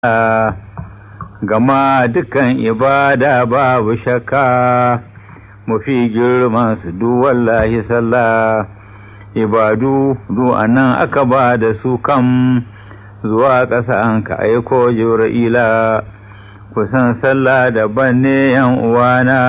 gama dukkan ibada babu shakka mafi girman su du wallahi sallah ibadu du anan aka ba da su kam zuwa ƙasa an ka aiko jibra'ila kusan sallah daban ne yan uwana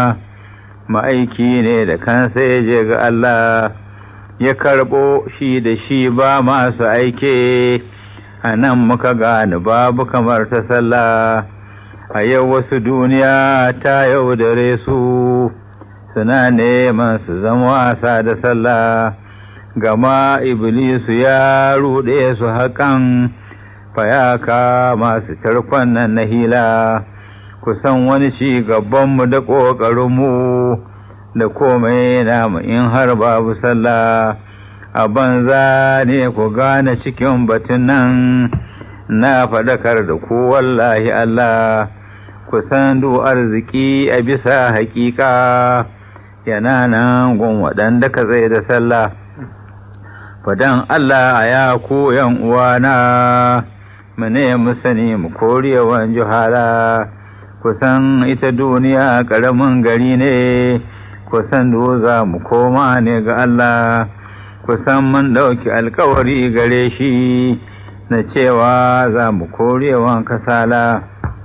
ma'aiki ne da kansa ya je ga Allah ya karɓo shi da shi ba masu aike a nan muka gane babu kamar ta sallah a yau wasu duniya ta yaudare su suna neman su zama wasa da sallah gama iblisu ya ruɗe su haƙan fayaka masu tarkon nan na hila kusan wani ci gabanmu da ƙoƙarinmu da komai namu in har babu sallah a banza ne ku gane cikin batun nan na faɗakar da ku wallahi Allah kusan du arziki a bisa haƙiƙa yana nan gun waɗanda ka zai da sallah fadan Allah a ya ku yan uwana mu ne mu sani mu korewan juhala kusan ita duniya ƙaramin gari ne kusan za mu koma ne ga Allah kusan mun ɗauki alkawari gare shi na cewa za mu korewan kasala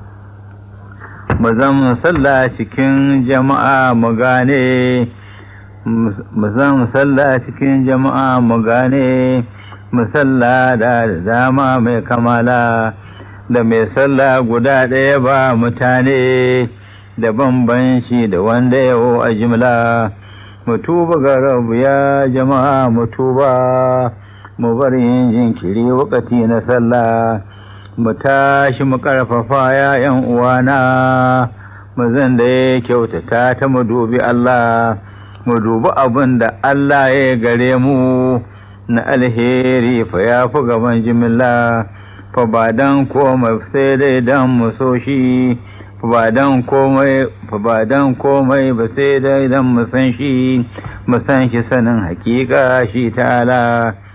mu zan sallah cikin jama'a mu gane mu zan sallah cikin jama'a mu gane mu sallah da dama mai kamala da mai sallah guda ɗaya ba mutane da bambanci da wanda yawo a jimla mu tuba ga rabu ya jama'a mu tuba mu bar yin jinkiri wakati na sallah mu tashi mu karfafa ya yan uwana mu zan da ya kyautata ta mu dubi Allah mu dubi abin da Allah ya gare mu na alheri fa ya fi gaban jimilla fa ba dan komai sai dai dan mu so shi fa ba dan komai fa ba dan komai ba sai dai dan mu san shi mu san shi sanin hakika shi ta'ala